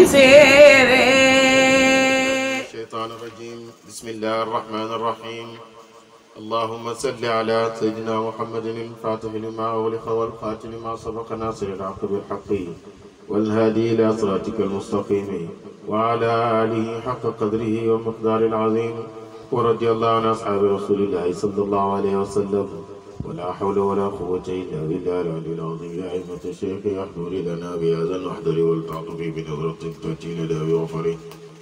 séeréer الشيطان الرجيم بسم الله الرحمن الرحيم اللهم صل على سيدنا محمد الفاتح لما أغلق والخاتم لما سبق ناصر الحق بالحق والهادي إلى صراطك المستقيم وعلى آله حق قدره ومقدار العظيم ورضي الله عن أصحاب رسول الله صلى الله عليه وسلم ولا حول ولا قوة إلا بالله العلي العظيم يا أئمة الشيخ احضر لنا بهذا المحضر والتعطف بنظرة تأتي لنا بغفره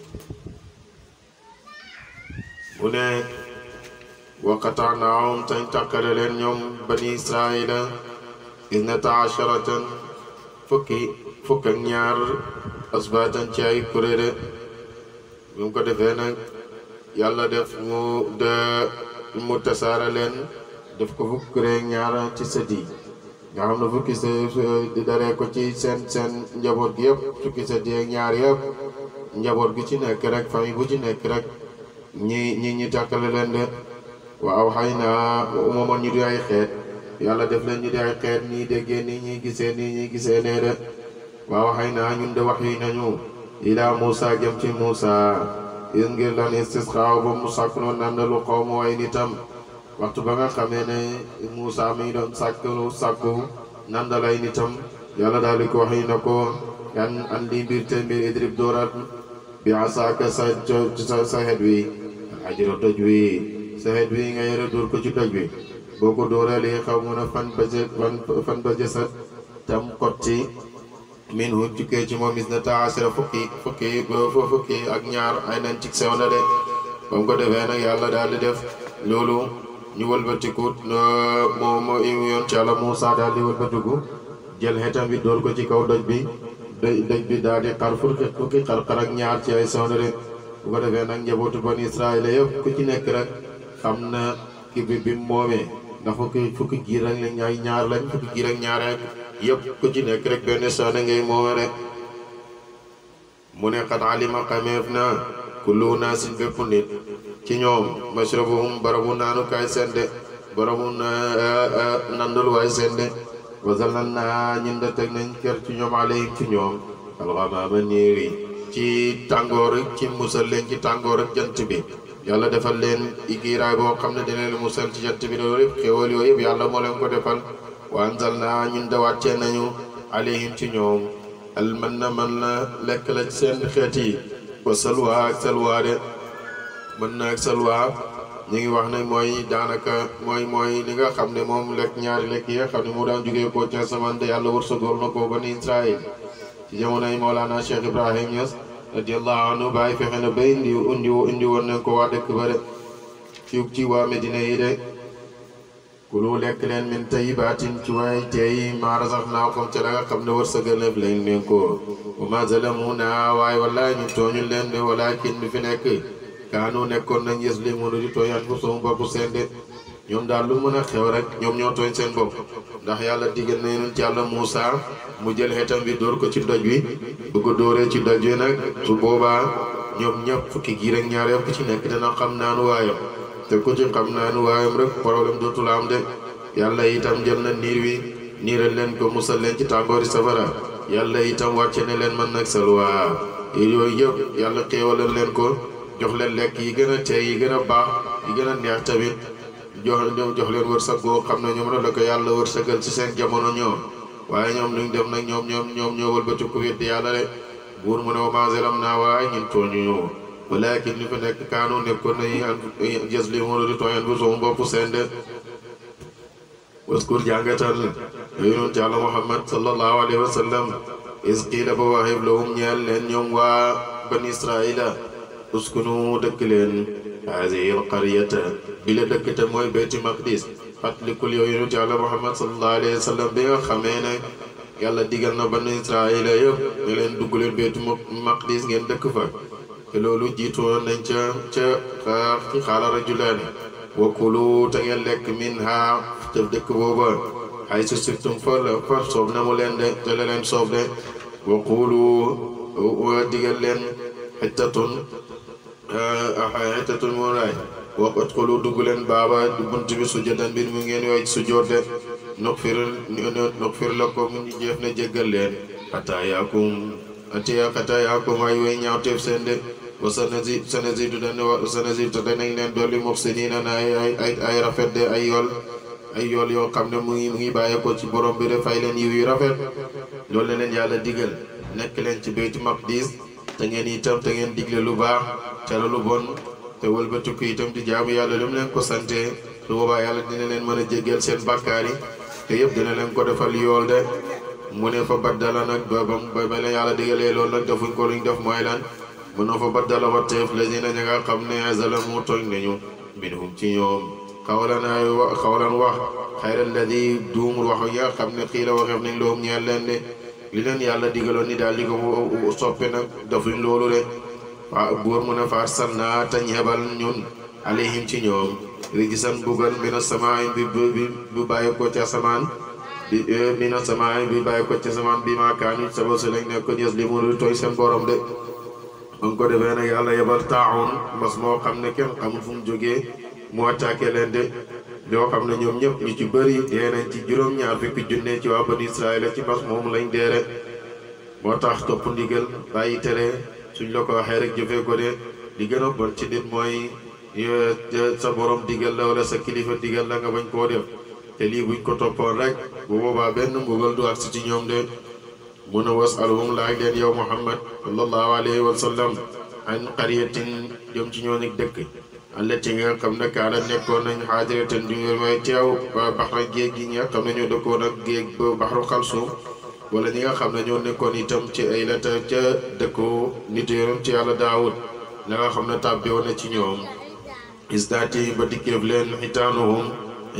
mu ne waqataanaahum tañ tàkkale leen ñoom bani israila isnata asharatan fukki fukk ak ñaar asbaatan ci ay kuréere bi mu ko defee nag yàlla def mu de mu tasaara leen def ko fukk kuréeg ñaar ci sët yi nga xam ne fukki sa di daree ko ci seen seen njaboot gi yëpp fukki sët yi ak ñaar yëpp njaboot gi ci nekk rek famille bu ci nekk rek ñi ñi ñi tàkkale leen de waaw xëy na moomoon ñu di ay xeet yàlla def leen ñu di ay xeet nii déggee nii ñuy gisee nii ñuy gisee nee de waaw xëy na ñun de wax yi nañu ilaa Muusa jëm ci Muusa is ngir lan istisqaaw ba mu sàkk noonu nandalu xaw mu ay nitam waxtu ba nga xamee ne Muusa mi doon sàkku sàkku nandal ay nitam yàlla daal di ko wax na ko kan andi mbir te mbir idrib doorat bi asaaka sa sa sa xet wi ajro doj wi sa xet wi nga yore dóor ko ci doj wi boo ko dóoralee xaw mun a fan ba fan fan ba jësat tam kotti min hu tukkee ci moom is na taasira fukki fukki fukki ak ñaar ay nañ ci sew na de ba mu ko defee nag yàlla daal di def loolu ñu wëlbatikut moo moo yoon ci Yàlla Muusaa daal di wëlbatiku jël xetam bi dóor ko ci kaw doj bi doj doj bi daal di xar fukki fukki xar-xar ak ñaar ci ay sew na de bu ko defee nag njabootu bani Israël yëpp ku ci nekk rek xam na ki bi bi mu moomee ndax fukki fukki giir ak lañ ay ñaar lañ fukki giir ak ñaar rek yëpp ku ci nekk rek benn soxna ngay moome rek mu ne xat alima xameef na kullu naasin bépp nit ci ñoom mashrabahum barabu naanukaay seen de barabu nandul waay seen de wasalal naa ñun de teg nañ kër ci ñoom alayhim ci ñoom alxamaama niiri ci tàngoor ci musal leen ci tàngoor ak jant bi yàlla defal leen igiiraay boo xam ne dina leen musal ci jant bi loolu yëpp xéwal yooyu yëpp yàlla moo leen ko defal wa anzal naa ñun de wàccee nañu alayhim ci ñoom al man na man la lekk la ci seen xeet yi wa salwa ak salwa de mën na ak salwa ñu ngi wax ne mooy daanaka mooy mooy li nga xam ne moom lekk ñaari lekk yi nga xam ne moo daan jógee koo ca samante yàlla wërsëgool na ko bani Israël ci jamonoy Mawlana Cheikh Ibrahim Niass radiyallahu anhu bàyyi fexe na ba indi indi indi woon nañ ko waa dëkk ba de ci ci waa Medina yi de kulu lekk leen min tayyibaatin ci waay teey maa razaqnaakum ca la nga xam ne wërsëgal na leen leen ko wa ma zalamuuna waaye wallaay ñu tooñu leen de walaakin bi fi nekk kaanu nekkoon nañ yaslimuuna di tooñ anfusahum bopp seen de ñoom daal lu mën a xew rek ñoom ñoo tooñ seen bopp ndax yàlla digal na yonent yàlla Muusa mu jël xetam bi dóor ko ci doj wi bu ko dóoree ci doj wi nag su boobaa ñoom ñëpp fukki giir ak ñaar yëpp ku ci nekk dina xam naanu waayam te ku ci xam naanu waayam rek problème dootul am de yàlla itam jël na niir wi niiral leen ko musal leen ci tàngoori safara yàlla itam wàcce ne leen man nag salwa yooyu yëpp yàlla xéewalal leen ko jox leen lekk yi gën a teey yi gën a baax yi gën a neex tamit jox jox leen wërsëg boo xam ne ñoom la ko yàlla wërsëgal ci seen jamono ñoom waaye ñoom luñ def nag ñoom ñoom ñoom ñoo wëlbati ku weddi yàlla de buur mu ne wa maa zalamnaa waaye ñun tooñuñu walaakin li fi nekk kaanu nekkoon nañu an yazlimuuna di tooñ anfusahum bopp seen de waskur jàngatal yonent yàlla Muhammad sallallahu alayhi wa sallam is qiila ba waxeeb lahum ñeel leen ñoom waa bani Israaïla uskunu dëkk leen haadihi alqaryata bi la dëkk te mooy beyti maqdis fàttalikul yow yonent yàlla Muhammad sallallahu alayhi wa sallam bi nga xamee ne yàlla digal na bani Israaïla yëpp ne leen dugg leen beyti maqdis ngeen dëkk fa te loolu jiitu woon nañ ca ca xaala rajulaani wa kulu te ngeen lekk min ha te dëkk booba ay su siftum fa la fa soob na mu leen de te la leen soob de wa kulu digal leen xittatun xittatun mu raay wa udxulu dugg leen baaba bunt bi sujjadan mbir mu ngeen yooy sujjoot de nuxfir nuxfir lakum ñu jeef na jéggal leen xataa yaakum atiya xatayaakum ay way ñaawteef seen de wa sanasi sanasidu dane wa sanasidu te danañ leen dolli muxsinina na ay ay ay ay rafet de ay yool ay yool yoo xam ne mu ngi mu ngi bàyyeekoo ci borom bi de fay leen yiw yu rafet loolu la leen yàlla digal nekk leen ci Baytu Maqdis te ngeen itam te ngeen digle lu baax tere lu bon te wëlbatiku itam di jaamu yàlla lu mu leen ko sante su boobaa yàlla dina leen mën a jéggal seen bàkkaar yi te yëpp dina leen ko defal yool de mu ne fa baddala nag ba ba ba leen yàlla digalee loolu nag defuñ ko luñ def mooy lan mu ne fa baddala watteef lazina ña nga xam ne zalamu tooñ nañu minhum ci ñoom xawlan ay wa xawlan wax xayra alladi duumul wax ya xam ne xii la waxeef nañ loom ñeel leen de li leen yàlla digaloon ni daal di ko soppe nag defuñ loolu de waa buur mu ne fa arsalnaa te ñebal ñun alayhim ci ñoom rijisan bugal mina samaay bi bi bu bàyyi ko ci asamaan bi mina samaay bi bàyyi ko ci asamaan bi maa kaanu saba si lañ nekk yës li mu tooy seen borom de ba ko defee nag yàlla yebal taaxoon mbas moo xam ne kenn xamul fu mu jógee mu attaqué leen de yoo xam ne ñoom ñëpp ñu ci bëri dee nañ ci juróom-ñaar fukki junne ci waa bani Israël ci mbas moom lañ dee rek moo tax topp ndigal bàyyi tere suñ la ko waxee rek jëfee ko de li gën a bon ci nit mooy sa borom digal la wala sa kilifa digal la nga bañ koo def te lii buñ ko toppoon rek bu boobaa benn mbugal du agsi ci ñoom de mun a was alhum laaj leen yow Muhammad sallallahu alayhi wa sallam an qaryatin jëm ci ñoo nekk dëkk allati nga xam ne kaana nekkoon nañ xaadiratan du may teew ba baxra géej gi nga xam ne ñoo dëkkoon ak géej ba baxru xalsuum wala ñi nga xam ne ñoo nekkoon itam ci ay lata ca dëkku nit yoon ci yàlla daawud la nga xam ne tàbbi woon na ci ñoom istaati ba dikkeef leen xitaanuhum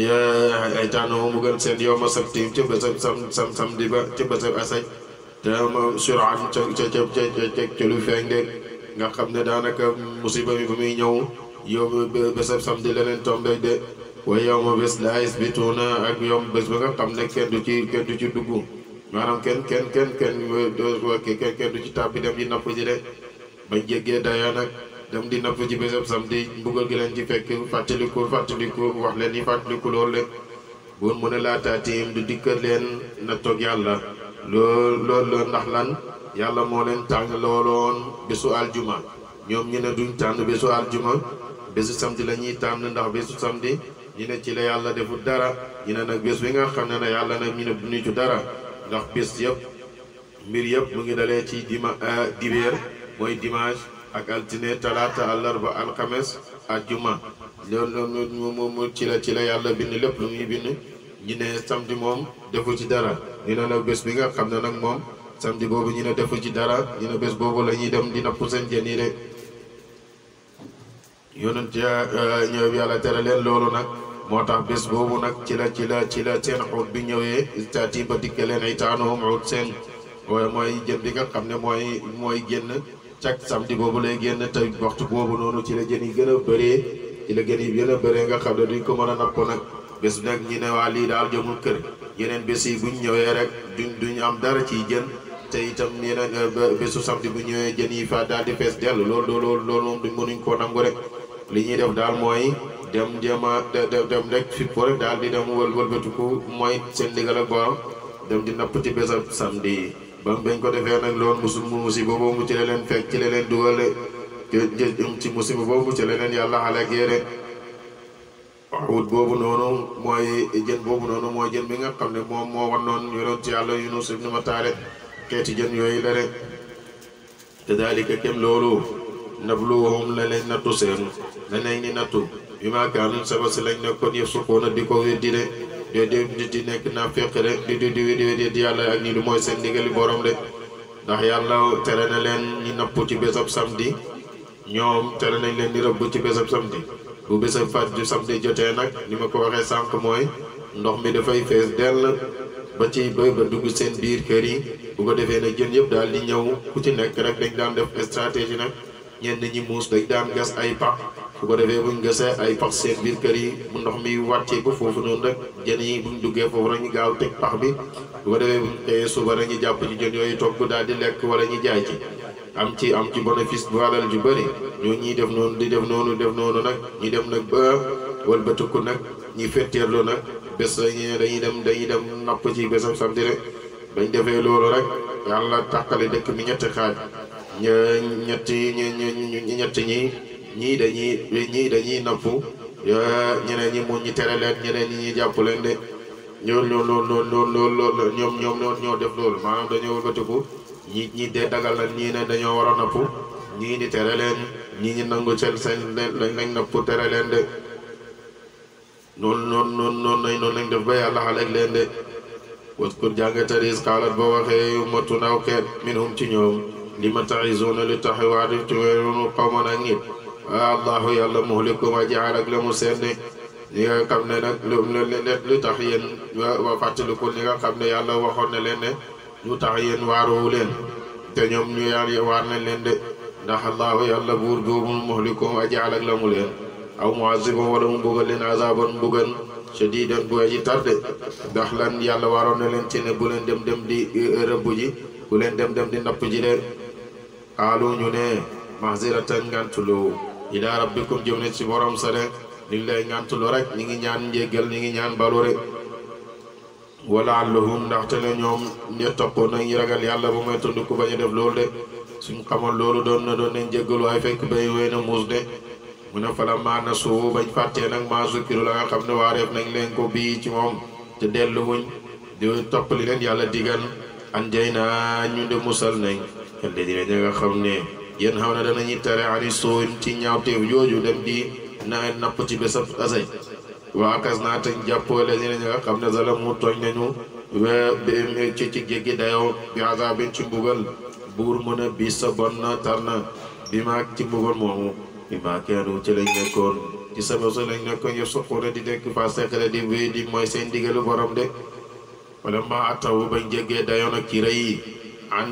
xitaanuhum mu gën seen yow ma sabtim ca bésab sam sam samedi ba ca bésab asaj te suraan ca ca ca ca ca lu feeñ de nga xam ne daanaka musiba mi ba muy ñëw yow bésab samedi leneen tombe de waaye yow ma bés laa isbituuna ak yow bés ba nga xam ne kenn du ci kenn du ci dugg maanaam kenn kenn kenn kenn kenn kenn du ci tàbbi dem di napp ji de bañ jéggee daya nag dem di napp ji bésab samedi mbugal gi leen ci fekk fàttaliku fàttaliku wax leen ni fàttaliku loolu le buur mu ne laa taatiim du dikkat leen na toog yàlla lool loolu ndax lan yàlla moo leen tànn looloon bésu aljuma ñoom ñu ne duñ tànn bésu aljuma bésu samedi la ñuy tànn ndax bésu samedi ñu ne ci la yàlla deful dara ñu ne nag bés bi nga xam ne ne yàlla nag ñu ne duñu ci dara ndax bés yëpp mbir yëpp mu ngi dalee ci dima dibeer mooy dimanche ak altine talaata àllarba alxames àjjuma loolu mu mu ci la ci la yàlla bind lépp lu muy bind ñu ne samedi moom defu ci dara ñu ne nag bés bi nga xam ne nag moom samedi boobu ñu ne defu ci dara ñu ne bés boobu la ñuy dem di napp seen jën yi de yonent ñëw yàlla tere leen loolu nag moo tax bés boobu nag ci la ci la ci la seen xuut bi ñëwee istaati ba dikke leen ay taanoom xuut seen waaye mooy jën bi nga xam ne mooy mooy génn cak samedi boobu lay génn te waxtu boobu noonu ci la jën yi gën a bëree ci la jën yi gën a bëree nga xam ne duñ ko mën a napp nag bés nag ñi ne waa lii daal jëmul kër yeneen bés yi buñ ñëwee rek duñ duñ am dara ciy jën te itam yeneen bésu samedi bu ñëwee jën yi fa daal di fees dell loolu loolu loolu moom duñ mënuñ koo nangu rek li ñuy def daal mooy dem jéem a dem rek fippo rek daal di dem wël wëlbatiku mooy seen ndigal ak borom dem di napp ci bésab samedi yi ba bañ ko defee nag loolu musu musiba boobu ci la leen fekk ci la leen dugal ci musiba boobu ci la leen yàlla xalakee rek wut boobu noonu mooy jën boobu noonu mooy jën bi nga xam ne moom moo wan noonu yonent ci yàlla Yunus ibn Matta rek xeeti jën yooyu la rek te daalika kem loolu nabluwahum la leen nattu seen la nañ ni nattu bi maa kaanu saba si lañ nekkoon yëf sukkoona di ko weddi de de di di nekk naa fekk rek di di di weddi di yàlla ak ñi lu mooy seen ndigali borom de ndax yàlla tere na leen ñi napp ci bésab samedi ñoom tere nañ leen di rëbb ci bésab samedi bu bésab fat ju samedi jotee nag ni ma ko waxee sànq mooy ndox mi dafay fees dell ba ci ba ba dugg seen biir kër yi bu ko defee nag jën yëpp daal di ñëw ku ci nekk rek dañ daan def stratégie nag ñenn ñi muus dañ daan gas ay pax bu ko defee buñ gasee ay pax seen biir kër yi mu ndox mi wàccee ko foofu noonu rek jën yi buñ duggee foofu rek ñu gaaw teg pax bi bu ko defee buñ xëyee suba rek ñu jàpp ci jën yooyu togg daal di lekk wala ñu jaay ci am ci am ci bénéfice bu alal ju bëri ñoo ñiy def noonu di def noonu def noonu nag ñi dem nag ba wëlbatiku nag ñi fetteerlu nag bés dañuy dañuy dem dañuy dem napp ci bésam samedi rek bañ defee loolu rek yàlla tàqale dëkk mi ñetti xaaj ña ñetti ñi ñetti ñi ñii dañuy ñii dañuy napp ñeneen ñi mu ñi tere leen ñeneen ñi ñuy jàpp leen de ñoo ñoo loolu loolu loolu ñoom ñoom ñoo ñoo def loolu maanaam dañoo wëlbatiku ñi ñi dee dagal la ñii ne dañoo war a napp ñii di tere leen ñii ñi nangu seen seen lañ lañ napp tere leen de noonu noonu noonu noonu lañ noonu lañ def ba yàlla xaleeg leen de waskur jàngataris xaalat ba waxee ummatu naw xeet minhum ci ñoom li ma taxisuuna li tax waa di ci weerunu xawman ak nit waa allahu yàlla muhlikum a jaal ak la mu seen de li nga xam ne nag lu lu tax yéen wa fàttalikul li nga xam ne yàlla waxoon na leen ne lu tax yéen waaruwu leen te ñoom ñu yàlla waar nañ leen de ndax allahu yàlla buur boobu muhlikum a jaal ak la mu leen aw muazibum wala mu mbugal leen azaban mbugal shadidan bu aji tarde ndax lan yàlla waroon na leen ci ne bu leen dem dem di rëbb ji bu leen dem dem di napp ji de xaalu ñu ne mahziratan ngantulu ila rabbikum jëm ne ci borom sa de ñu ngi lay ngantulu rek ñi ngi ñaan njéggal ñi ngi ñaan balu rek wala allahum ndaxte ne ñoom ñe toppoon nañ ragal yàlla ba mooy tund ku bañ a def loolu de suñ xamoon loolu doon na doon nañ jéggalu waaye fekk bay wéy na muus de mu ne fala maa na suu bañ fàttee nag maa zukkiru la nga xam ne waareef nañ leen ko bii ci moom te dellu wuñ di toppali leen yàlla digal an jay naa ñu de musal nañ xelde dina ña nga xam ne yéen xam ne danañuy tere ani suuñ ci ñaawteef jooju dem di na napp ci bésab asay waa kas naa te jàppoole dina ña nga xam ne zalamu tooñ nañu we ci ci jéggi dayoo bi azabin ci mbugal buur mën a bi sa bon na tar na bi maag ci mbugal moomu bi maa keenu ci lañ nekkoon ci sama so lañ nekkoon yëpp suquna di nekk fa seqale di wéy di mooy seen digalu borom de wala ma attawu bañ jéggee dayoon ak ci rëy yi an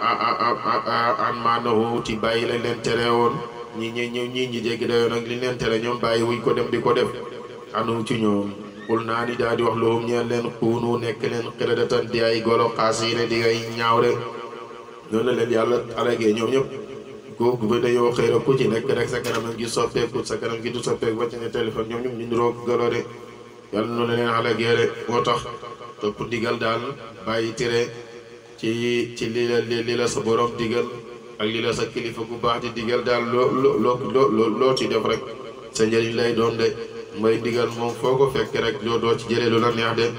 an maanahu ci bàyyi lañ leen tere woon ñi ñi ñi ñi ñi jéggi dayoon ak li leen tere ñoom bàyyi wuñ ko dem di ko def anu ci ñoom xul naa ni daal di wax loolu ñeen leen xuunu nekk leen xiradatan di ay golo xaas yi ne di ngay ñaaw de noonu la leen yàlla alagee ñoom ñëpp kooku ba dañoo xëy ku ci nekk rek sa kanam gi soppeeku sa kanam gi du soppeeku ba ci ne téléphone ñoom ñoom ñu niroo golo de yàlla noonu la leen alagee de moo tax topp digal daal bàyyi tere ci ci li la li la sa borom digal ak li la sa kilifa gu baax di digal daal loo loo loo loo ci def rek sa njëriñ lay doon de mooy digal moom foo ko fekk rek doo doo ci jëlee lu la neex de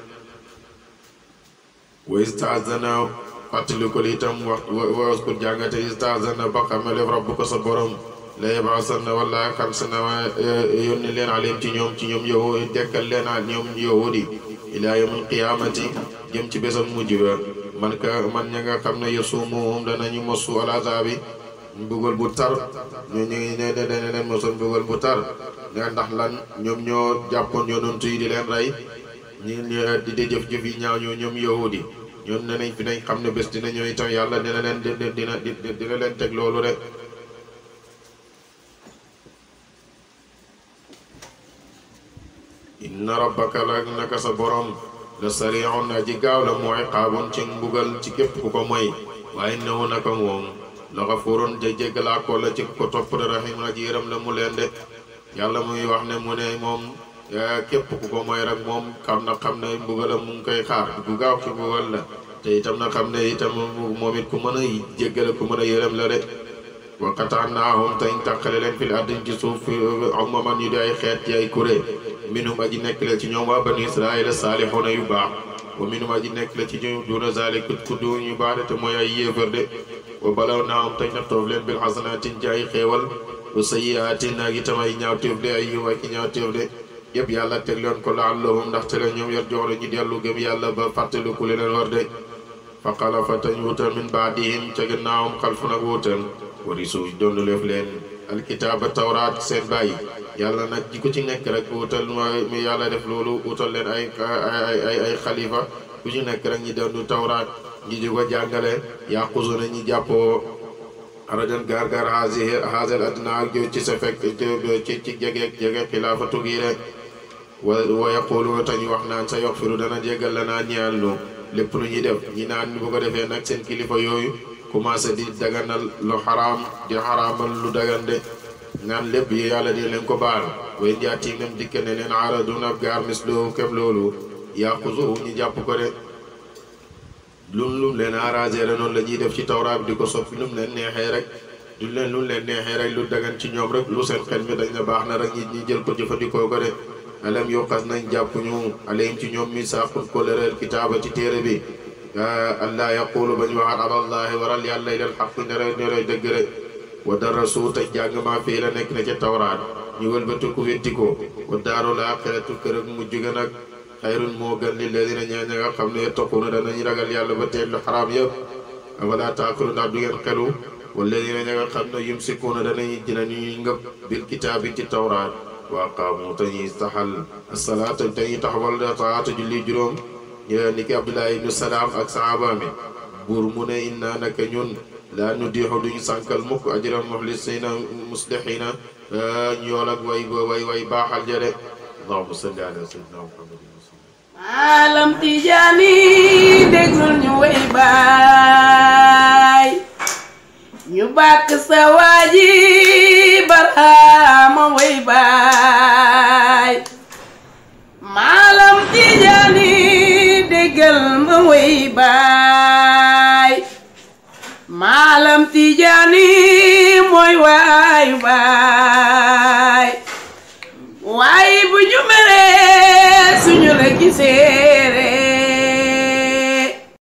wa istazana fàttali ko li itam wax was ko jàngate istazana ba xamale rabbu ko sa borom la yebaasanna wala xam sa na yónni leen alim ci ñoom ci ñoom yow dekkal leen a ñoom yahudi ila yawmil qiyaamati jëm ci bésam mujj ba man ka man ña nga xam ne yasumuhum danañu mosu al azaabi mbugal bu tar ñu ñu ngi ne dana leen mosoon mbugal bu tar ne ndax lan ñoom ñoo jàppoon yonent yi di leen rey ñi di di jëf jëf yi ñaaw ñoo ñoom yahudi ñoom ne nañ fi nañ xam ne bés dina ñëw itam yàlla dina leen dina dina leen teg loolu rek inna rabbaka la naka sa borom la sari'un aji gaaw la mooy xaabun ci mbugal ci képp ku ko moy waaye newu naka moom la xafurun ja jéggalaa ko la ci ko topp de rahim aji yërëm la mu leen de yàlla muy wax ne mu ne moom képp ku ko moy rek moom xam na xam ne mbugalam mu ngi koy xaar bu gaaw ci mbugal la te itam na xam ne itam moom it ku mën a jéggale ku mën a yërëm la de wa qata'naahum tañ tàqale leen fil ardi ci suuf umaman yu di ay xeet ci ay kuréel minhum aji nekk la ci ñoom waa bani israila saalixuuna yu baax wa minhum aji nekk la ci ñoom duuna zaalika ku du ñu baax de te mooy ay yéefar de wa balawnaahum tañ nattoof leen bil xasanaatin ci ay xéewal wa sayyiaatin ak itam ay ñaawteef de ay yiw ak ñaawteef de yëpp yàlla teg leen ko laallahum ndaxte la ñoom yor jox la ñu dellu gëm yàlla ba fàttaliku leneen war de fa xalafa tañ wutal min baadihim ca gannaawam xalfun ak wutal warisu doon leef leen alkitaaba tawraat seen bàyyi yàlla nag ji ko ci nekk rek wutal mi yàlla def loolu wutal leen ay ay ay ay xalifa ku ci nekk rek ñi doon tawraat ñi di ko jàngale yàqusu na ñi jàppoo arajan gaar gaar haasi haasel addina ak jo ci sa fekk ci ci jege jege xilaafatu gi rek wa wa yaquluuna tañ wax naan sa yoxfiru dana jégal la naa ñeel nu lépp lu ñuy def ñi naan bu ko defee nag seen kilifa yooyu commencé di daganal lu xaraam di xaraamal lu dagande naan lépp yi yàlla di leen ko baal way njaati nem dikke ne leen aradun ab gaar mislu kem loolu yaqusu ñu jàpp ko de lum lum leen arrangé la noonu la ñuy def ci tawraat bi di ko soppi lum leen neexee rek du leen lu leen neexee rek lu dagan ci ñoom rek lu seen xel mi dañ ne baax na rek ñi ñi jël ko jëfandikoo ko de alam yokkas nañ jàpp ñu alayhim ci ñoom mi saaqul kolereel kitaaba ci téere bi allah yaqulu ba ñu waxaat alallahi waral yàlla ilal xaq nere nere dëgg rek wa darasu te jàng maa fii la nekk na ca tawraat ñu wëlbati ku wetti ko wa daarul aaxiratu kër ak mujj ga nag xayrun moo gën li ladina ñaa ña nga xam ne yattaquuna danañ ragal yàlla ba teel lu xaraam yëpp wala taakilu ndax du ngeen xelu walladina ña nga xam ne yumsikuuna danañ dinañuy ngëb bil kitaabi ci tawraat wa aqaamu te ñuy taxal asalaata te ñuy taxawal taata julli juróom ni ki Abdullah ibnu Salaam ak sahaaba mi buur mu ne inna naka ñun laa nu diixu duñu sànkal mukk ajra muxlisina muslixina ñool ak way way way baaxal jare allahumma salli ala sayyidina muhammad maalam tijaani déglul ñu way baay ñu bàkk sa waaji baraama way baay maalam tijaani déggal ma way baay maalam tijaani mooy waayu baay waaye bu ñu meree suñu la gisee